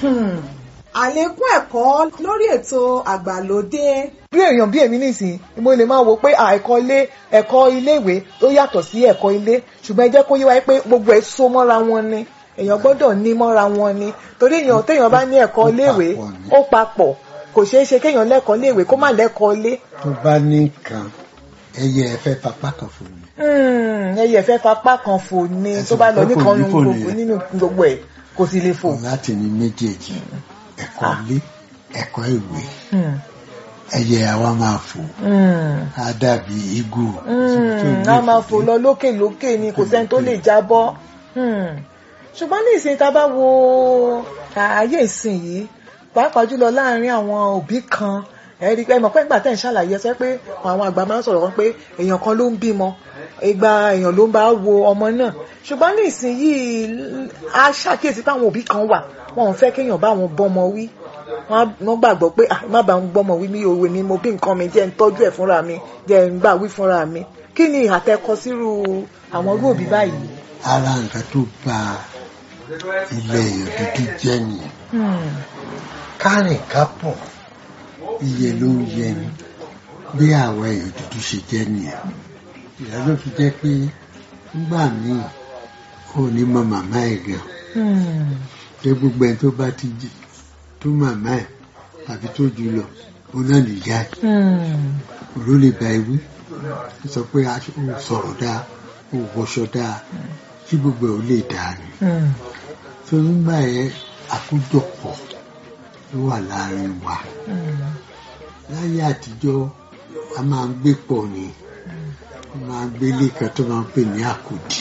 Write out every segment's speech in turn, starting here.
àlékún ẹ̀kọ́ lórí ètò àgbàlódé. bí èèyàn bí èmi nìsín mo lè máa wo pé ẹ̀kọ́ ilé ẹ̀kọ́ iléèwé ó yàtọ̀ sí ẹ̀kọ́ ilé ṣùgbọ́n ẹ jẹ́ kó yé wa pé gbogbo ẹ̀ so mọ́ra wọn ni èèyàn gbọ́dọ̀ ní mọ́ra wọn ni torí èèyàn téèyàn bá ní ẹ̀kọ́ iléèwé ó papọ̀ kò ṣeé ṣe kéèyàn lẹ́kọ̀ọ́ iléèwé kó má lẹ́kọ̀ọ́ ilé. tó bá ní nǹkan ẹyẹ ẹ fẹ́ papá kan fún mi. ẹyẹ fẹ́ papá kan fò ní tó bá lọ nìkan nínú gbogbo ẹ̀ kò sì lè fò. láti ní méjèèjì ẹ̀kọ́ ilé ẹ̀kọ́ ìwé ẹyẹ àwa máa fò á dàbí igù. a máa fò lọ lókè lókè ni kò sẹ́ni tó lè jábọ́ ṣùgbọ́n ní ìsìn tá a bá wo ayé ìsìn yìí pàápàá jùlọ láàárín àwọn òbí kan ẹ̀rí pé mọ̀ pé nígbà tẹ̀ ń ṣàlàyé sẹ́ pé àwọn àgbà máa ń sọ̀rọ̀ wọn pé èèyàn kan ló ń bímọ ìgbà èèyàn ló ń bá wo ọmọ náà ṣùgbọ́n ní ìsìn yìí a ṣàkíyèsí pé àwọn òbí kan wà wọn ò fẹ́ kéèyàn bá wọn bọ́mọ wí wọ́n gbàgbọ́ pé má bá ń gbọ́mọ wí mi òwe mi mo bí nǹkan mi jẹ́ ń tọ́jú ẹ̀ fúnra mi jẹ́ ń gbà wí fúnra mi kí ni àtẹkọ sírú àwọn irú òbí báyìí. ara nǹkan tó bà ilẹ̀ èèyàn dúdú jẹ́ nìyẹn kárìn kápọ̀ iye ló ń yẹ ni bí àwọn èèyàn dúdú ṣe jẹ́ nìyẹn ìyá ló fi jẹ́ pé nígbà míì ò ní mọ màmá ẹ̀ gan pé gbogbo ẹni tó bá ti jí tó màmá ẹ̀ àbí tó jù lọ òun náà nìyá ẹ̀ òun lè ba ewé sọ pé ó sọ̀rọ̀ dáa ó wọṣọ dáa kí gbogbo ẹ̀ ó lè dáa ni tó nígbà yẹn àkójọpọ̀ ló wà láàrin wa láyé àtijọ́ a máa ń gbé pọ̀ ni a máa ń gbélé kan tó máa ń pè ní àkòdì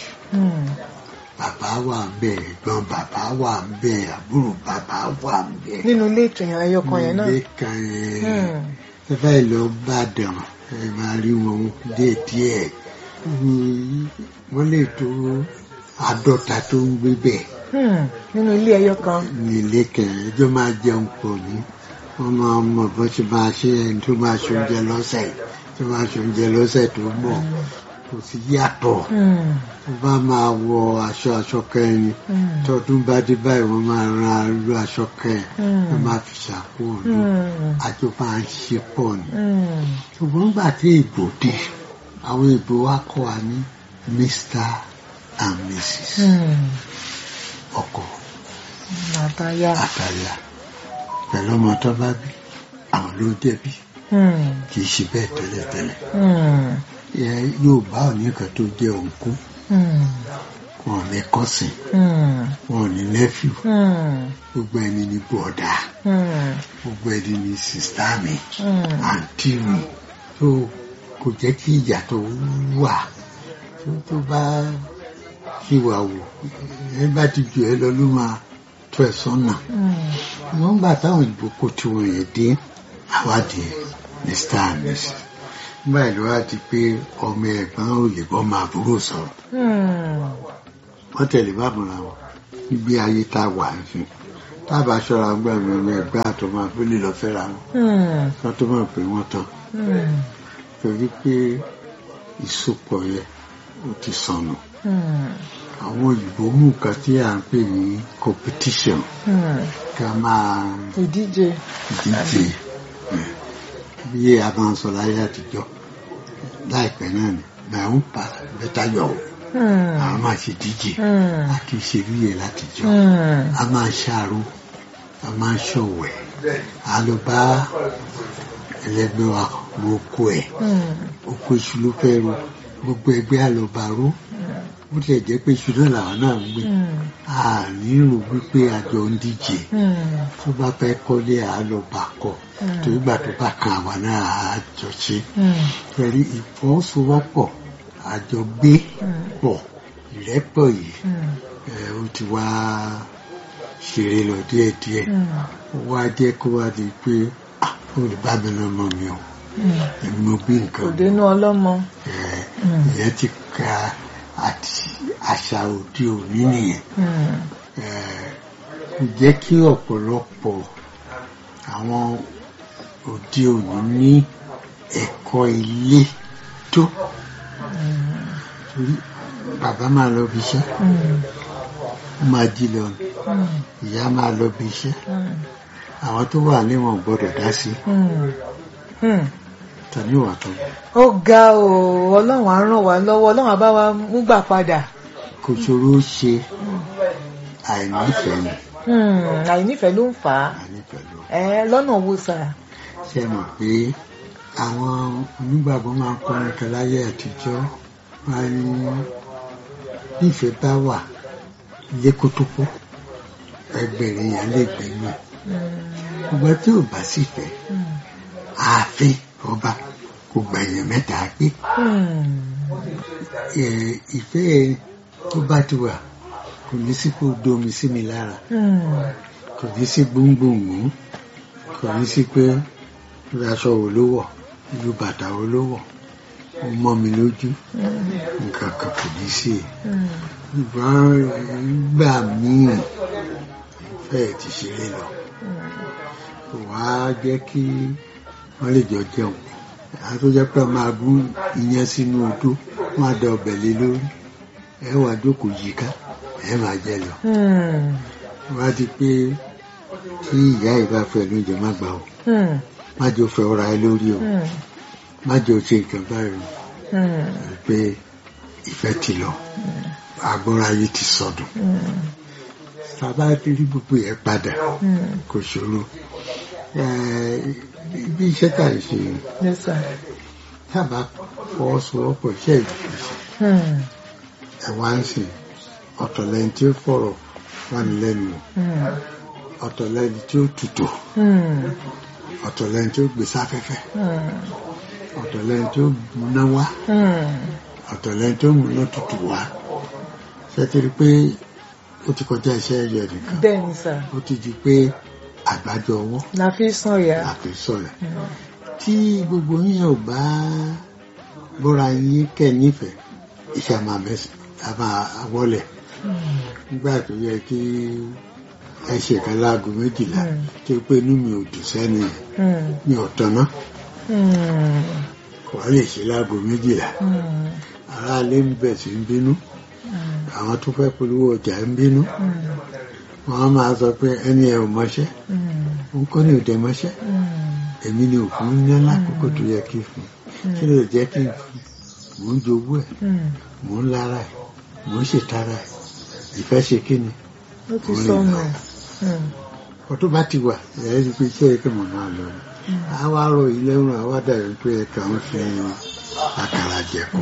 bàbá wà ń bẹ ẹ̀gbọ́n bàbá wà ń bẹ àbúrò bàbá wà ń bẹ. nínú ilé ìtòyàn ẹyọ kan yẹn náà. ilé kan yẹn ẹ bá lọ bàdàn ẹ máa rí wọn díẹ̀díẹ̀ wọ́n lè tó àádọ́ta tó ń gbé bẹ́ẹ̀ nínú ilé ẹyọ kan. ní ilé kẹrin ẹjọ́ máa jẹun pọ̀ ní wọ́n máa mọ bó ṣe máa ṣe ẹni tó máa ṣe oúnjẹ lọ́sẹ̀ tó máa ṣe oúnjẹ lọ́sẹ̀ tó mọ̀ kò sí yàtọ̀ tó bá máa wọ aṣọ aṣọ kẹrin tọdún bá dé báyìí wọ́n máa ran arú aṣọ kẹrin wọ́n máa fi ṣàkó ọdún àjọ máa ń ṣe pọ̀ ní. ṣùgbọ́n gbà tí ìbò dé àwọn ìbò wa kọ́ wa ní Mr and Mrs. ọkọ àtàyà àtàyà pẹ̀lú ọmọ tó bá bí àwọn ló jẹ̀bi kì í ṣe bẹ́ẹ̀ tẹ́lẹ̀tẹ́lẹ̀ Yorùbá ò ní nǹkan tó jẹ́ òǹkú wọn ní kọ́sìn wọn ní nẹ́fìú gbogbo ẹni ní bọ̀dà gbogbo ẹni ní sìstá mi àǹtí mi tó kò jẹ́ kí ìyàtọ̀ wà tó bá ṣì wà wò ẹ bá ti jù ẹ lọ ló máa tó ẹ sọ́nà wọ́n gbà táwọn ìbò kò tí wọ́n yẹn dé àwádìí mr and mrs nígbà ìlú wa ti pé ọmọ ẹ̀gbọ́n ò lè bọ́ máa búrò sọ̀rọ̀ wọ́n tẹ̀lé bàbára wọn níbi ayé tá a wà ní tábà ṣọ́ra gbà mí ọmọ ẹ̀gbọ́n àtọmọ abúlé lọ fẹ́ra wọn kí wọ́n tó mọ̀ pé wọ́n tán torí pé ìsopọ̀ yẹn ó ti sọnù àwọn òyìnbó mú nǹkan tí à ń pè ní competition ká máa ìdíje ìdíje bí a máa ń sọ láyé àtijọ́ láìpẹ́ náà ni my own path better your own a máa ṣe díje a kì í ṣe bí yẹn látijọ́ a máa ṣàrò a máa ṣọ̀wẹ̀ a lọ bá ẹlẹgbẹ́ wa ro oko ẹ̀ oko iṣu ló fẹ́ ro gbogbo ẹgbẹ́ àlọ́bàró bó tilẹ̀ jẹ́ pé iṣu náà làwọn náà ń gbé a nírò wípé àjọ ń díje tó bá fẹ́ kọ́lé àlọ́bà kọ tó ìgbà tó bá kan àwa náà á jọ ṣe pẹ̀lú ìfọwọ́sowọ́pọ̀ àjọ gbé pọ̀ ìrẹ́pọ̀ yìí ó ti wá ṣeré lọ díẹ̀díẹ̀ ó wá jẹ́ kó wá di pé olùbámi lọ́mọ mi o èmi mo bí nǹkan òde inú ọlọ́mọ. ìyẹn ti ka àti àṣà òde òní nìyẹn kò jẹ́ kí ọ̀pọ̀lọpọ̀ àwọn òde òní ní ẹ̀kọ́ ilé tó torí bàbá máa lọ bí iṣẹ́ ó máa jí lọ Hmm. ìyá máa lọ bí iṣẹ́ Hmm. àwọn tó wà níwọ̀n gbọ́dọ̀ dá sí Hmm. Hmm. tàbí ìwà tó ó ga o ọlọ́run á ràn wá lọ́wọ́ ọlọ́run á bá wa mú gbà padà kò ṣòro ṣe àìnífẹ̀ẹ́ ni Hmm. àìnífẹ̀ẹ́ ló ń fà á àìnífẹ̀ẹ́ ló ẹ lọ́nà wo sà ṣe mọ̀ pé àwọn onígbàgbọ́ máa ń kọrin kan láyé àtijọ́ máa ní nífẹ̀ẹ́ bá wà lékótópó ẹgbẹ̀rin yẹn lè gbẹ̀yìn ṣùgbọ́n tí ò bá sì fẹ́ Hmm. ààfin ọba kò gbẹ̀yìn mẹ́ta pé Hmm. ẹ, ìfẹ́ tó bá ti wà kò ní sí kó domi sí mi lára Hmm. kò ní sí gbóngbòngbò kò ní sí pé irú aṣọ wo ló wọ̀ irú bàtà wo ló wọ̀ ó mọ́ mi lójú nǹkan kan kò ní sí i Hmm. ṣùgbọ́n nígbà míì fẹ́ẹ̀ ti ṣeré lọ kò wá jẹ́ kí wọ́n lè jọ jẹun àwọn tó jẹ́ pé wọ́n máa gún iyán sínú odó wọ́n á da ọbẹ̀ lé lórí ẹ wà jókòó yíká ẹ máa jẹ lọ Hmm. wá di pé tí ìyá ìbá fẹ́ lóúnjẹ má gbà ó Hmm. má jẹ́ ó fẹ́ ọ̀rá ẹ lórí o Hmm. má jẹ́ ó ṣe nǹkan báyìí o Hmm. pé ìfẹ́ ti lọ agbára yìí ti sọdùn Hmm. sábà ti rí gbogbo yẹn padà Hmm. kò ṣòro Eh, bí iṣẹ́ tà ń ṣe Yes, sir. tábà fọwọ́sowọ́pọ̀ iṣẹ́ ìdìbò Hmm. ẹ̀ wá ń sìn ọ̀tọ̀ lẹ́ni tí ó fọ̀rọ̀ wà ní lẹ́nu wò, Hmm. ọ̀tọ̀ lẹ́ni tí ó tutù Hmm. ọ̀tọ̀ lẹ́ni tí ó gbé sáfẹ́fẹ́ Hmm. ọ̀tọ̀ lẹ́ni tí ó múná wá Hmm. ọ̀tọ̀ lẹ́ni tí ó múná tutù wá ṣé ti rí pé ó ti kọjá iṣẹ́ ẹ̀yọ nìkan bẹ́ẹ̀ ni sà ó ti di pé àgbájọ ọwọ́ la fi sàn yà. àti sọ̀rọ̀ tí gbogbo yín ò bá bọ́ra yín kẹ́ nífẹ̀ẹ́ iṣẹ́ máa mẹ́sì á máa wọlé nígbà tó yẹ kí ẹ ṣe kan láago méjìlá Mm. tó pé inú mi ò dùn sẹ́ni yẹn Hmm. mi ò tọ̀nà Hmm. kò wá lè ṣe láago méjìlá Hmm. aráalé ń bẹ̀ sí ń bínú Hmm. àwọn tó fẹ́ polówó ọjà ń bínú Hmm. wọ́n á máa sọ pé ẹni ẹ ò mọṣẹ́ Hmm. òun kọ́ ni ò dẹ mọṣẹ́ Hmm. èmi ni òfin ní lákòókò tó yẹ kí n fún kí ló jẹ́ kí n fún mò ń jowó ẹ̀ Hmm. mò ń lára ẹ̀ mò ń ṣètara ẹ̀ ìfẹ́ ṣe kí ni ó ti Orin sọnù. náà. Hmm. ọtún bá ti wà ẹ̀rẹ́ ti pé iṣẹ́ ẹ̀kẹ́ mọ̀ máa lọ ni àwa rọ ilé ọ̀run àwa dàbí pé ẹ̀ka ń fi àkàrà jẹ̀kọ́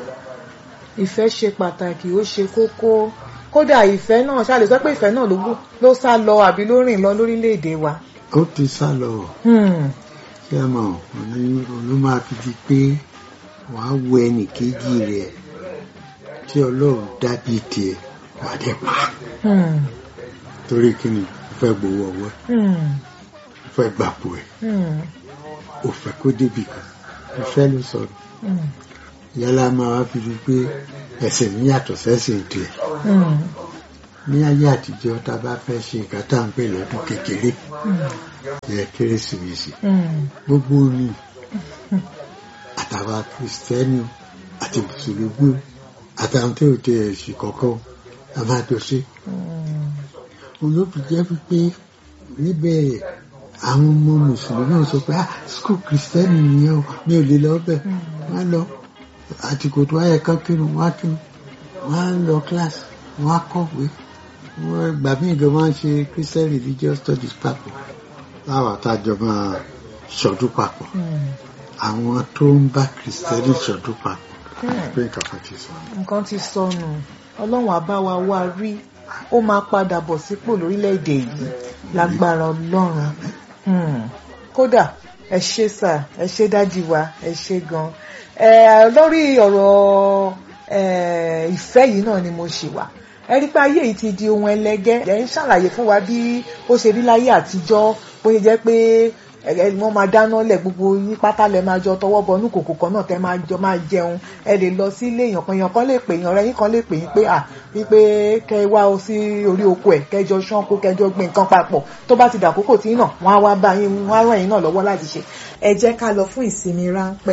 ìfẹ́ ṣe pàtàkì ó ṣe kókó kódà ìfẹ́ náà ṣáà lè sọ pé ìfẹ́ náà ló wú ló sá lọ àbí ló rìn lọ lórílẹ̀‐èdè wa. ó ti sá lọ Hmm. ṣé ẹ mọ̀ òní òní máa fi di pé wàá wo ẹnì kejì rẹ̀ tí ọlọ́run dábì tiẹ̀ wà dé pa Hmm. torí kí ni ó fẹ́ gbowó ọwọ́ ẹ̀ Hmm. ó fẹ́ gbàpò ẹ̀ Hmm. ó fẹ́ kó débì kan ìfẹ́ ló sọ̀rọ̀ Hmm. yálà máa wá fi di pé ẹ̀sìn mi yàtọ̀ sẹ́sìn tiẹ̀ Hmm. ní ayé àtijọ́ tá a bá fẹ́ ṣe nǹkan tá à ń pè lọ́dún kékeré yẹ kérésìmesì Hmm. gbogbo ni àtàwọn kìrìsìtẹ́nì o, àti mùsùlùmí o, àtàwọn tí ò tẹ ẹ̀sìn kọ̀ọ̀kan o, a máa jọ ṣe Hmm. òun ló fi jẹ́ pé níbẹ̀ àwọn ọmọ mùsùlùmí ò sọ pé ah skul kìrìsìtẹ́nì nìyẹn o mi ò lè lọ bẹ̀ wọ́n lọ àtìkò tó wáyé kán kírun wọ́n á kírun wọ́n á lọ kíláàsì wọ́n á kọ̀wé wọ́n gbà mí gan máa ń ṣe christian religious studies papọ̀ láwọn àtàjọ máa ṣọdún papọ̀ Hmm. àwọn tó ń bá kìrìsìtẹ́nì ṣọdún papọ̀ Hmm. pé nǹkan kan ti sọ. nǹkan ti sọnù ọlọ́run á bá wa wá rí ó máa padà bọ̀ sípò lórílẹ̀‐èdè yìí lágbára ọlọ́run Hmm. kódà ẹ ṣé sà ẹ ṣé dájú wa ẹ ṣé gan ẹ lórí ọ̀rọ̀ ẹ, ìfẹ́ yìí náà ni mo ṣì wà ẹ rí pé ayé yìí ti di ohun ẹlẹgẹ́ ẹ ń ṣàlàyé fún wa bí ó ṣe rí láyé àtijọ́ bó ṣe jẹ́ pé ẹ ẹ, wọ́n máa dáná lẹ̀ gbogbo yín pátá lẹ máa jọ tọwọ́ bọ inú kòkò kan náà tẹ máa jọ máa jẹun ẹ lè lọ sí ilé èèyàn kan èèyàn kan lè pè èèyàn ọ̀rẹ́ yín kan lè pè yín pé à wípé kẹ ẹ wá o sí orí oko ẹ kẹjọ ṣánko kẹjọ gbin nǹkan papọ̀ tó bá ti dàkókò tí náà wọ́n á wá bá yín wọ́n á ràn yín náà lọ́wọ́ láti ṣe ẹ jẹ́ ká lọ fún ìsinmi ráńpẹ́.